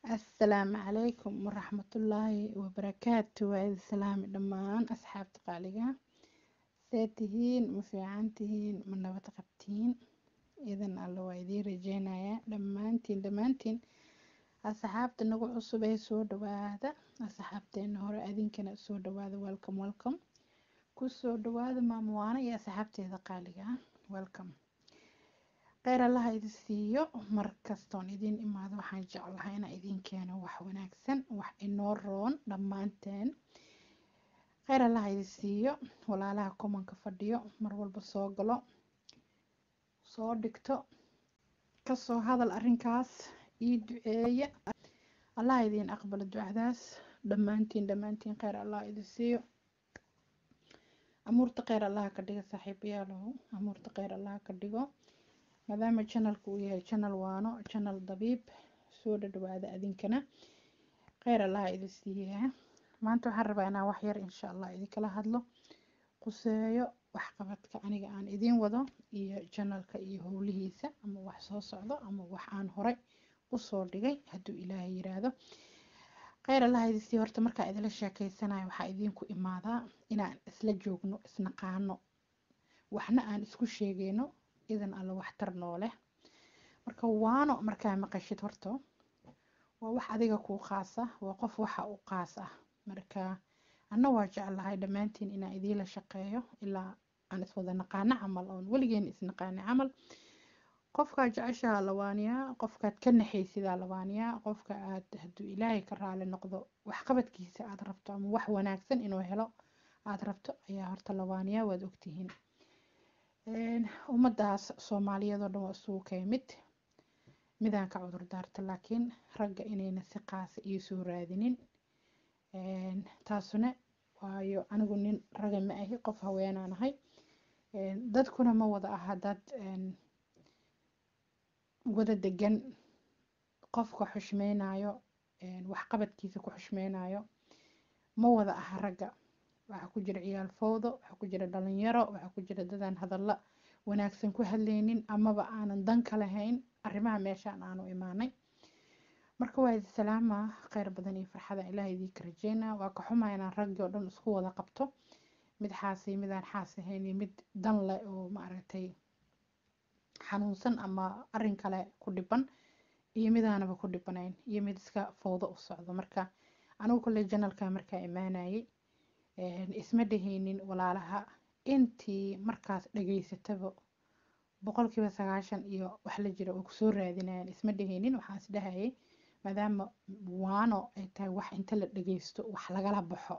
asalaamu calaykum waraxmatullaahi wabarakaatu waa idin salaami dhammaan asxaabta qaaliga see tihiin ma fiican tihiin ma nabad qabtiin idan alla waa idiin rajeynayaa dhammaantiin dhammaantiin asxaabta nagu cusub ee soo dhawaada asxaabteena hore adinkana soo dhawaada welcome welcome ku soo dhawaada maamuwaana iyo asxaabteeda qaaliga welcome kheyr allaha idin siiyo mar kastoon idiin imaado waxaan jeclahay inaan idiin keeno wax wanaagsan wax inoo roon dhammaanteen kheyr allaha idin siiyo walaalaha kumanka fadhiyo mar walba soo galo soo dhigto kasoo hadal arrinkaas ii duceeya allaha idiin aqbalo ducadaas dhammaantiin dhammaantiin kheyr allaha idin siiyo amuurta kheyr allaha ka dhiga saaxiibayaalow amuurta kheyr allaha ka dhigo maadaama janalku uu yahay janal waano janal dabiib soo dhadhawaada adinkana kheyr allaha idin siiyaa maanta waxaan rabaa inaan wax yar insha allah idinkala hadlo quseeyo waxqabadka aniga aan idiin wado iyo janalka iyo howlihiisa ama wax soo socdo ama wax aan horay usoo dhigay hadduu ilaahay yiraahdo kheyr allaha idin siiya horta markaa idila sheekeysanayo waxaa idiinku imaadaa inaan isla joogno isnaqaano waxna aan isku sheegeyno idan alla waxtar nooleh marka waano markaa maqashid horto waa wax adiga kuu qaasa waa qof waxa u qaas ah marka anna waa jeclahay dhammaantiin inaan idiinla shaqeeyo ilaa aan iswada naqaano camal oon weligeen isnaqaano camal qofkaa jeceshaha lawaaniyaa qofkaad ka naxaysidaa lawaaniyaa qofka aad hadduu ilaahay ka raali noqdo waxqabadkiisa aad rabto ama wax wanaagsan inuu helo aad rabto ayaa horta lawaaniyaa waad ogtihiin ummadaas soomaaliyeed oo dhan waa isugu kay mid midaan ka cudur daarta laakiin ragga inayna si qaasa iyo soo raadinin taasuna waayo anigu nin raga ma ahi qof haweenaan ahay dadkuna ma wada aha dad wada degan qofka xushmeynayo waxqabadkiisa ku xushmeynayo ma wada aha ragga waxaa ku jira ciyaal fowdo waxaa ku jira dhalinyaro waxaa ku jira dadaan hadalla wanaagsan ku hadlaynin amaba aanan dan ka lahayn arrimaha meeshaan aanu imaanay marka waa idi salaama kheyr badan iyo farxada ilaah idiinka rajeynaa waa ka xumaa inaan raggii oo dhan isku wada qabto mid xaasay midaan xaas ahayn iyo mid dan leh oo maaragtay xanuunsan ama arrin kale ku dhiban iyo midaanaba ku dhibanayn iyo mid iska fowdo u socdo marka anigu kolley janalka markaa imaanayay isma dhehaynin walaalaha intii markaas dhageysataba boqolkiiba sagaashan iyo wax la jira oo kusoo raadinayaan isma dhehaynin waxaan is dhahayay maadaama waano ay tahay wax inta la dhageysto wax lagala baxo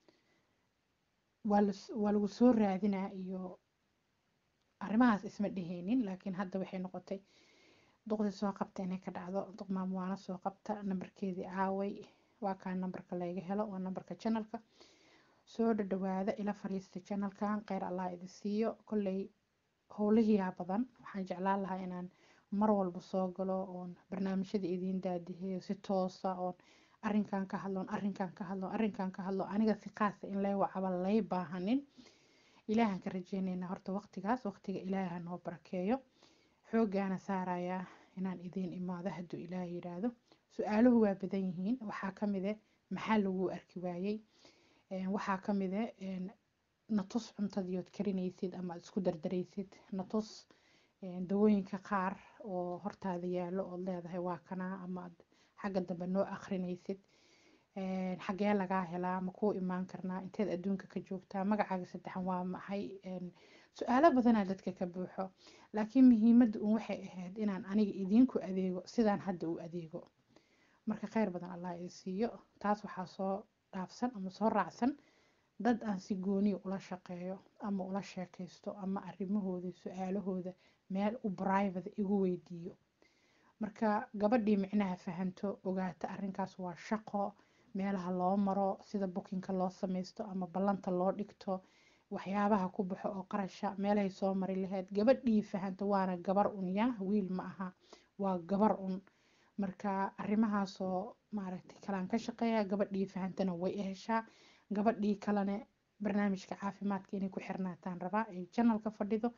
waa lagu soo raadinaa iyo arrimahaas isma dhehaynin laakiin hadda waxay noqotay duqdii soo qabta inay ka dhacdo duq maamwaano soo qabta nambarkeedii aaway waa kaa nambarka layga helo waa nambarka janalka soo dhadhawaada ila fariista janalkan kheyr allah idin siiyo kolley howlihiyaa badan waxaan jeclaan lahaa inaan mar walba soo galo oon barnaamijyada idiin daadiheeyo si toosa oon arrinkan ka hadloon arrinkan ka hadlo arrinkan ka hadlo aniga si qaasa in lay wacaba lay baahanin ilaahan ka rajeyneynaa horta waqtigaas waqtiga ilaaha noo barakeeyo xoogaana saarayaa inaan idiin imaado hadduu ilaah yiraahdo su-aaluhu waa badan yihiin waxaa ka mide maxaa lagu arki waayey waxaa ka mide natus cuntadiiood karinaysid ama aad isku dardaraysid natus dawooyinka qaar oo hortaada yaallo ood leedahay waa kanaa ama aad xagga dambe noo akrinaysid xagee lagaa helaa ma kuu imaan karnaa inteed adduunka ka joogtaa magacaaga saddexan waa maxay su-aalo badanaa dadka ka buuxo laakiin muhiimadda un waxay ahayd inaan aniga idiinku adeego sidaan hadda u adeego marka kheyr badan allah idin siiyo taas waxaa soo dhaafsan ama soo raacsan dad aan si gooniya ula shaqeeyo ama ula sheekaysto ama arrimahooda su-aalahooda meel u brivate igu weydiiyo marka gabadhii micnaha fahanto ogaata arrinkaas waa shaqo meelaha loo maro sida bukinka loo samaysto ama ballanta loo dhigto waxyaabaha ku baxo oo qarasha meelahay soo mari lahayd gabadhii fahanto waana gabar un ya wiil ma aha waa gabar un marka arrimahaasoo maaragtay kalaan ka shaqeeya gabadhii fahantana way heshaa gabadhii kalene barnaamijka caafimaadka inay ku xirnaataan rabaa ay janalka fadhido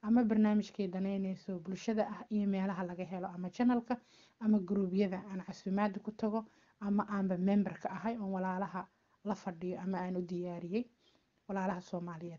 ama barnaamijkay danaynayso bulshada ah iyo meelaha laga helo ama janalka ama gruubyada aan casuumaada ku tago ama aanba memberka ahay oon walaalaha la fadhiyo ama aan u diyaariyey walaalaha soomaaliyeed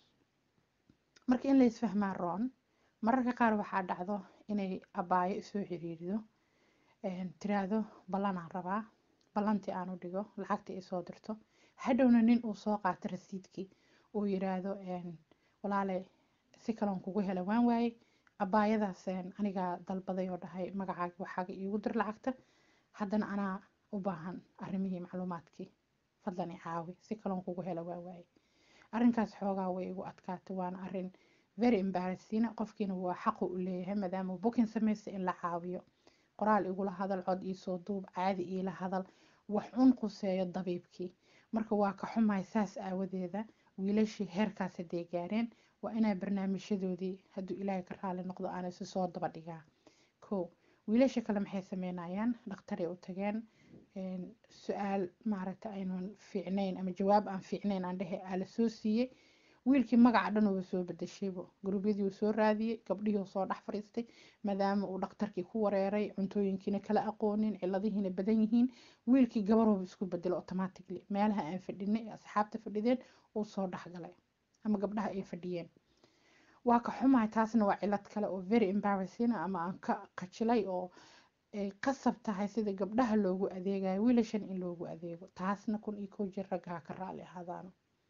marka in la isfahmaa roon mararka qaar waxaa dhacdo inay abaayo isoo xiriirido tiraahdo ballanaan rabaa ballantii aan u dhigo lacagtii isoo dirto hadhowna nin uu soo qaato rasiidkii uu yiraahdo walaale si kaloon kugu hela waan waayey abaayadaas anigaa dalbaday oo dhahay magacaaga waxaaga iigu dir lacagta haddana anaa u baahan arrimihii macluumaadkii fadlan i caawi si kaloon kugu hela waan waayey arrinkaas xoogaa way igu adkaatay waana arrin very embarrassing qofkiina waa xaqu u leeyahay maadaama booking samaystay in la caawiyo qoraal igula hadal cod iisoo duub caadi iila hadal wax un quseeyo dabiibkii marka waa ka xumahay saas aawadeeda wiilashii heerkaas hadday gaareen waa inaa barnaamijyadoodii hadduu ilaahay ka raali noqdo aan isu soo daba dhigaa ko wiilasha kale maxay sameynayaan dhakhtaray u tageen su-aal maaragta aynan fiicnayn ama jawaab aan fiicnayn aan dhehe aa la soo siiyey wiilkii magaca dhan uba soo bedeshaybo gurubyadii uu soo raadiyey gabdhihii uu soo dhex fadhiistay maadaama uu dhakhtarkii ku wareeray cuntooyinkiina kala aqoonin ciladihiina badan yihiin wiilkii gabaruuba isku bedelo automatically meelaha aan fadhinay asxaabta fadhideen uu soo dhexgalay ama gabdhaha ay fadhiyeen waa ka xumahay taasna waa cilad kale oo very embarrassing ama aan ka qajilay oo ay qasab tahay sida gabdhaha loogu adeegayo wiilashan in loogu adeego taasna kun iyo kow jir ragga ha ka raali ahaadaano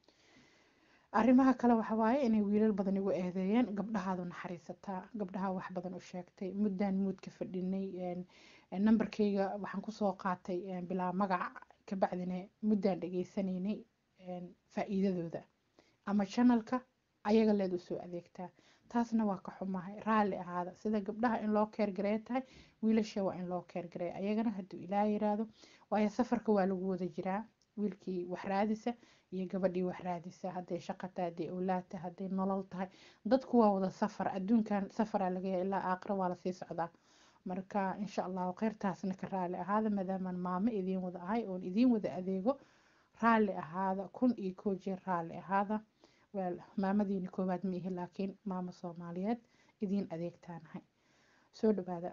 arrimaha kale waxa waaye inay wiilal badan igu eedeeyeen gabdhahaadu naxariisataa gabdhaha wax badan u sheegtay muddaan muudka fadhinay nambarkayga waxaan kusoo qaatay bilaa magac kabacdina muddaan dhageysanaynay faa'iidadooda ama janalka ayaga leed usoo adeegtaa taasna waa ka xumahay raalli ahaada sida gabdhaha in loo keergareeya tahay wiilasha waa in loo keergareeya ayagana hadduu ilaa yiraahdo waayo safarka waa lagu wada jiraa wiilkii wax raadisa iyo gabadhii wax raadisa hadday shaqa tahay hadday owlaad tahay hadday nolol tahay dadku waa wada safar adduunkan safaraa lagaya ilaa aakhira waa lasii socdaa marka insha allahu kheyrtaasna ka raalli ahaada maadaamaan maamo idiin wada ahay oon idiin wada adeego raalli ahaada kun iyo koo jeer raalli ahaada wel maamadiina koowaad ma ihi laakiin maamo soomaaliyeed idiin adeegtaanahay soo dhawaada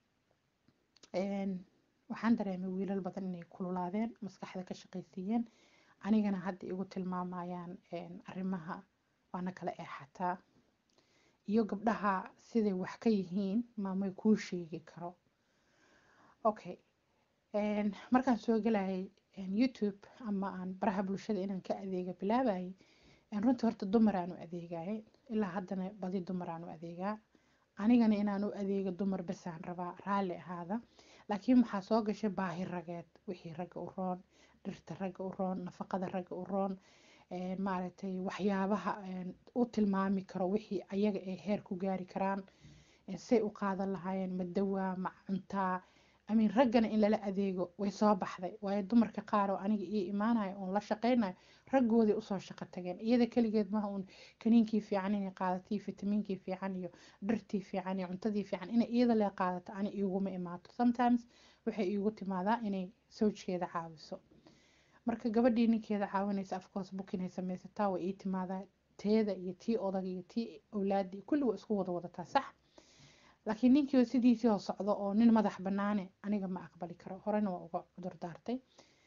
waxaan dareemay wiilal badan inay kululaadeen maskaxda ka shaqaysiiyeen anigana hadda igu tilmaamayaan arrimaha waana kala eexataa iyo gabdhaha siday wax ka yihiin maamay kuu sheegi karo okay markaan soo gelayay youtube ama aan baraha bulshada inaan ka adeega bilaabayay runtii horta dumaraan u adeegayay ilaa haddana badi dumaraan u adeegaa anigana inaan u adeego dumar basaan rabaa raalli ahaada laakiin waxaa soo gashay baahi rageed wixii ragga u roon dhirta ragga u roon nafaqada ragga u roon maaragtay waxyaabaha u tilmaami karo wixii ayaga ay heer ku gaari karaan say u qaadan lahaayeen ma dawaa ma cuntaa amin raggana in lala adeego way soo baxday waayo dumarka qaar oo aniga ii imaanayo oon la shaqaynayo raggoodii usoo shaqo tageen iyada keligeed maha uun kaniinkii fiican inay qaadato iyo fitamiinkii fiican iyo dhirtii fiican iyo cuntadii fiican inay iyada lee qaadato ani iiguma imaato sometimes waxay iigu timaadaa inay sawjkeeda caawiso marka gabadhii ninkeeda caawinaysa afcourse book inay samaysataa way ii timaadaa teeda iyo tii odag iyo tii awlaadii kulli waa isku wada wadataa sax laakiin ninkii sidiisii oo socdo oo nin madax banaane aniga ma aqbali karo horena waa uga cudur daartay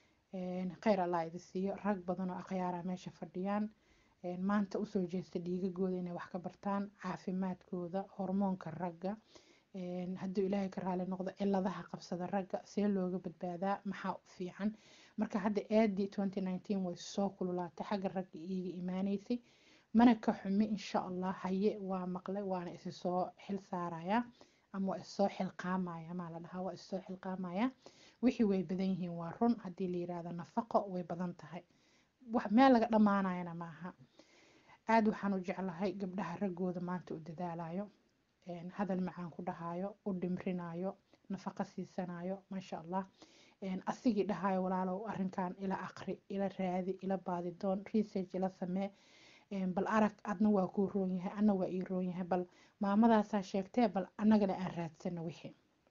kheyr allah idi siiyo rag badan oo akhyaara meesha fadhiyaan maanta usoo jeesta dhiigagooda inay wax ka bartaan caafimaadkooda hormoonka ragga hadduu ilaahay ka raali noqdo ciladaha qabsada ragga see looga badbaadaa maxaa u fiican marka hadda aadii twenty nineteen way soo kululaatay xagga ragga iiga imaaneysay mana ka xumi insha allah haye waa maqlay waana isi soo xil saaraya ama waa issoo xilqaamaya maa la dhahaa waa issoo xilqaamaya wixii way badan yihiin waa run haddii la yiraahdo nafaqo way badan tahay meel laga dhammaanayana maaha aada waxaan u jeclahay gabdhaha raggooda maanta u dadaalayo hadal macaan ku dhahayo u dhimrinayo nafaqo siisanayo maasha allah asigii dhahayo walaalow arrinkan ila aqri ila raadi ila baadidoon research ila samee bal arag adna waa kuu roon yahay anna waa ii roon yahay bal maamadaasaa sheegtee bal annagana aan raadsano wixii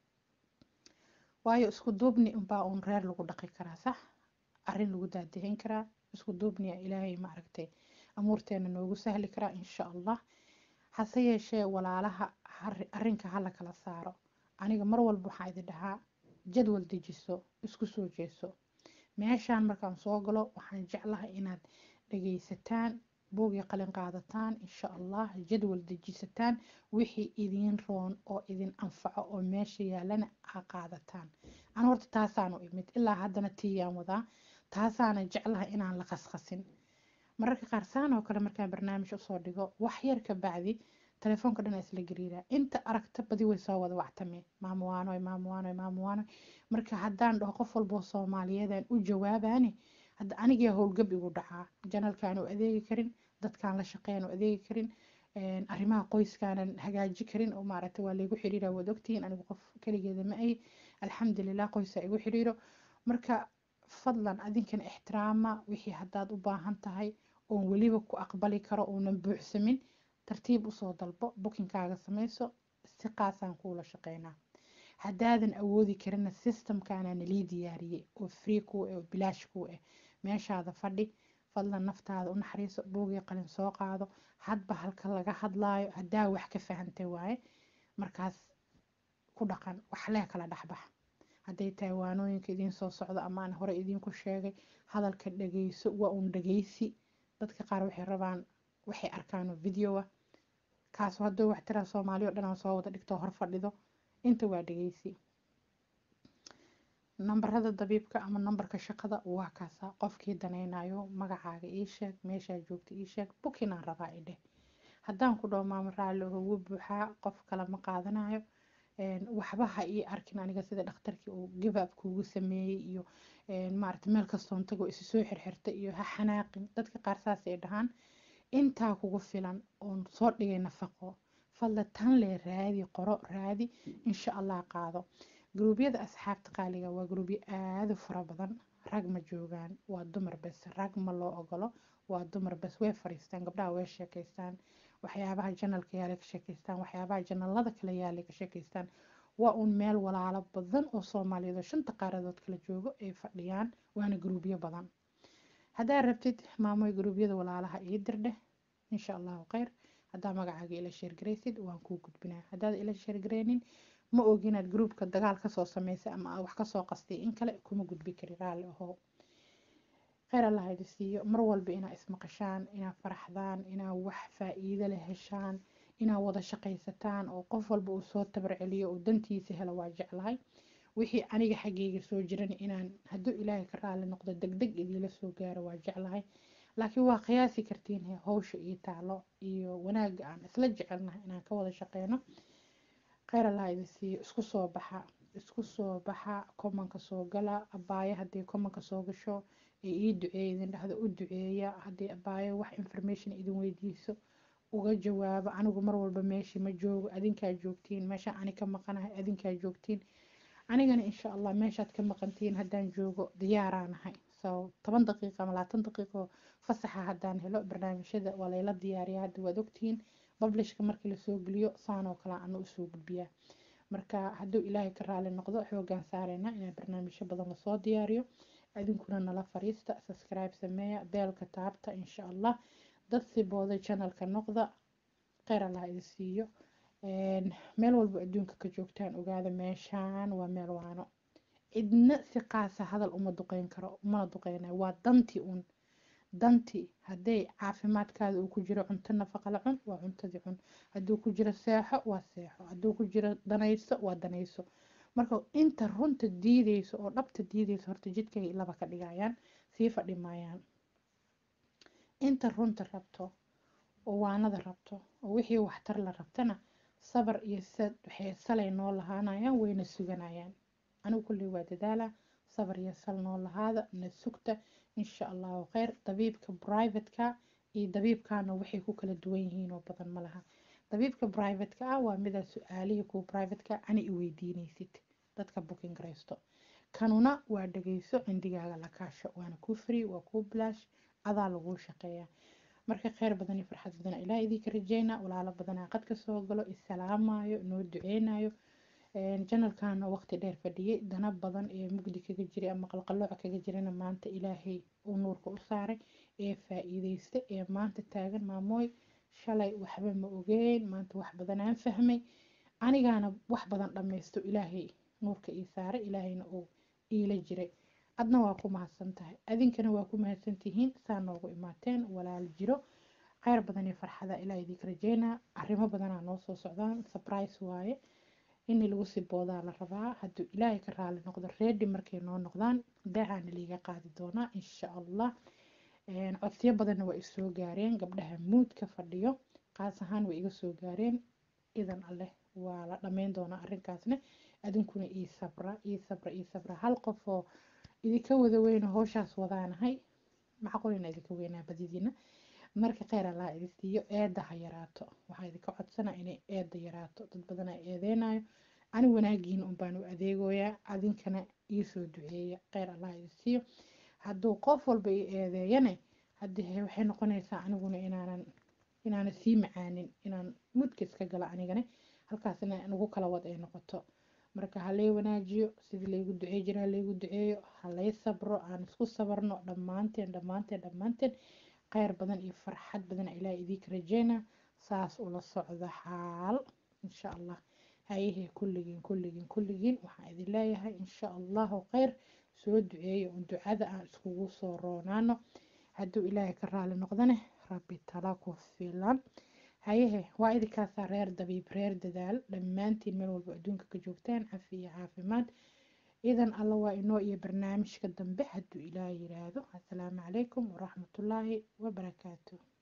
waayo isku duubni unbaa uun reer lagu dhaqi karaa sax arrin lagu daadihin karaa isku duubniya ilaahay ma aragtay amuurteena noogu sahli karaa insha allah hase yeeshee walaalaha arrinka hala kala saaro aniga mar walba waxaa idin dhahaa jadwal dejiso isku soo jeeso meeshaan markaan soo galo waxaan jeclahay inaad dhagaysataan buug iyo qalin qaadataan insha allah jadwal dejisataan wixii idiin roon oo idin anfaco oo meesha yaalana ha qaadataan an horta taasaanu imid ilaa haddana tiiyaan wadaa taasaana jeclahay inaan la khasqasin mararka qaar saan oo kale markaan barnaamij usoo dhigo wax yar ka bacdi telefoonka dhan isla gariiraa inta aragta badi way soo wada wactamee maamuwaanoy maamuwaanoy maamuwaanoy marka haddaan dhaho qof walboo soomaaliyeedaan u jawaabaani hadda anigaa howlgab igu dhacaa janalkaan u adeegi karin dadkaan la shaqeyn u adeegi karin arrimaha qoyskaanan hagaaji karin oo maaragta waa laygu xiriira waad ogtihiin anigu qof keligeeda ma ay alxamdulilah qoysaa igu xiriiro marka fadlan adinkan ixtiraama wixii haddaad u baahan tahay oon weliba ku aqbali karo uunan buuxsamin tartiib usoo dalbo bukinkaaga samayso si qaasaan kuula shaqeynaa haddaadan awoodi karina systemkaana nalii diyaariyey oo free kuu ah oo bilaash kuu ah meeshaada fadhi fadlan naftaada u naxariiso buugii qalin soo qaado hadba halka laga hadlaayo haddaa wax ka fahantay waaye markaas ku dhaqan waxlee kala dhexbax hadday tahay waanooyinka idiin soo socdo ama aan hore idiinku sheegay hadalka dhageyso waa uun dhageysi dadka qaar waxay rabaan waxay arkaan oo video ah kaas hadduu wax tiraa soomaali o dhan aan soo wada dhigto hor fadhido inta waa dhageysi nambarada dabiibka ama nambarka shaqada waa kaasa qofkii danaynayo magacaaga ii sheeg meeshaa joogta ii sheeg bukinaan rabaa idheh haddaan ku dhaho maamo raalli oho wuu buuxaa qof kale ma qaadanayo waxba ha ii arkin aniga sida dhakhtarkii uu gibaab kuugu sameeyey iyo maarata meel kastoon tago isu soo xirxirta iyo ha xanaaqin dadka qaar saas ay dhahaan intaa kugu filan oon soo dhigay nafaqo fadla tan lee raadi qoro raadi insha allah qaado gruubyada asxaabta qaaliga waa gruubyo aada u fara badan rag ma joogaan waa dumar bes rag ma loo ogolo waa dumar bes way fariistaan gabdhaha way sheekaystaan waxyaabaha janalka yaalay ka sheekaystaan waxyaabaha janalada kale yaalay ka sheekaystaan waa uun meel walaalo badan oo soomaaliyeed oo shanta qaaradood kala joogo ay fadhiyaan waana gruubyo badan haddaad rabtid maamoy gruubyada walaalaha ii dirdheh insha allahu kheyr haddaa magacaaga ila sheergaraysid waan kuu gudbinaa haddaad ila sheergaraynin ma ogi inaad gruubka dagaal kasoo sameysay ama aad wax kasoo qastay in kale kuma gudbi kari raalli ahow kheyr allah idi siiyo mar walba inaa ismaqashaan inaa faraxdaan inaa wax faa-iido leh heshaan inaa wada shaqaysataan oo qof walba uu soo tabar celiyo oo dantiisa helo waa jeclahay wixii aniga xaggayga soo jiran inaan hadduu ilaahay ka raali noqdo deg deg idiila soo gaaro waa jeclahay laakiin waa qiyaasi kartiin howsha iyo taalo iyo wanaaga aan isla jecelnahay inaan ka wada shaqeyno kheyr allah idi siiyo isku soo baxa isku soo baxa komanka soo gala abaayo haddii komanka soo gasho ee ii duceeya idin dhahdo u duceeya haddii abaayo wax information idin weydiiso uga jawaabo anigu mar walba meeshii ma joogo adinkaa joogtiin meesha ani ka maqanahay adinkaa joogtiin anigana insha allah meeshaad ka maqantiin haddaan joogo diyaaraanahay so toban daqiiqa ama labaatan daqiiqo fasaxa haddaan helo barnaamijyada waa layla diyaariyaa hadda waad ogtihiin bablishka markii lasoo geliyo saan oo kale ana usoo gudbiyaa marka hadduu ilaahay ka raali noqdo xoogaan saareyna inaan barnaamijyo badan lasoo diyaariyo idinkuna nala fariista subscribe sameeya beelka taabta insha allah dad sibooda channelka noqda kheyr allah idi siiyo meel walba adduunka ka joogtaan ogaada meeshaan waa meel waano cidna si qaasa hadal uma duqeyn karo umana duqeynayo waa dantii un dantii hadday caafimaadkaada uu ku jiro cunto nafaqa la cun waa cuntadii cun hadduu ku jiro seexo waa seexo hadduu ku jiro danayso waa danayso marka inta runta diideyso oo dhabta diideyso horta jidkay laba ka dhigayaan sii fadhi maayaan inta runta rabto oo waanada rabto oo wixii waxtar la rabtana sabar iyo sad waxay salay noo lahaanayaan wayna suganayaan anigu kulley waa dadaala sabar iyo sal noo lahaada na sugta insha allahu kheyr dabiibka brivatka iyo dabiibkana waxay ku kala duwan yihiin oo badan ma laha dabiibka brivatka ah waa midaa su-aalihii kuwa brivatka ani i weydiinaysid dadka booking garaysto kanuna waa dhageyso cindigaaga la kaasho waana kuu free waa kuu bilaash adaa laguu shaqeeyaa marka kheyr badan iyo farxad badana ilaah idinka rajeyna walaalo badanaa qad ka soo galo isalaamayo noo duceynayo janalkana waqti dheer fadhiyey dana badan ee mugdi kaga jiray ama qalqalooca kaga jirana maanta ilaahay uu nuurka u saaray ee faa-iideysta ee maanta taagan maamooy shalay waxba ma ogeyn maanta wax badan aan fahmay anigaana wax badan dhammaysto ilaahay nuurka ii saaray ilaahayna uu iila jiray adna waa ku mahadsan tahay adinkana waa ku mahadsan tihiin saa noogu imaateen walaal jiro kheyr badan iyo farxada ilaa idinka rajeynaa arrimo badanaa noo soo socdaan surprise waaye in lagu sii boodaa la rabaa hadduu ilaahay ka raali noqdo reedi markay noo noqdaan daacaana liiga qaadi doonaa insha allah codsiyo badanna waa isoo gaareen gabdhaha muudka fadhiyo qaas ahaan way iga soo gaareen idan alleh waa la dhammayn doonaa arrinkaasna adinkuna ii sabra ii sabra ii sabra hal qof oo idinka wada weyno howshaas wadaanahay macquulina idinka weynaa badidiina marka kheyr allah idin siiyo eedda ha yaraato waxaa idinka codsanaa inay eedda yaraato dad badanaa eedeynayo ani wanaagiina unbaan u adeegoyaa adinkana iisoo duceeya kheyr allah idin siiyo hadduu qof walba i eedeeyane haddii waxay noqonaysaa aniguna inaanan inaanan sii macaanin inaan mudka iska gala anigana halkaasna nagu kala wad ay noqoto marka ha lay wanaajiyo sidii laygu ducey jira ha laygu duceeyo ha lay sabro aan isku sabarno dhammaanteen dhammaanteen dhammaanteen kheyr badan iyo farxad badan ilaahay idinka rajeyna saas ula socda xaal insha allah hayahee kulligiin kulligiin kulligiin waxaan idin leeyahay insha allahu kheyr soo duceeyo un ducada aan iskugu soo roonaano hadduu ilaahay ka raali noqdane rabbi tala ku filan hayehe waa idinkaasaa reer dabiib reer dadaal dhammaantiin meel walba adduunka ka joogtaan cafi iyo caafimaad idan alla waa inoo iyo barnaamijka dambe hadduu ilaah yiraahdo assalaamu calaykum waraxmatullaahi wabarakaatu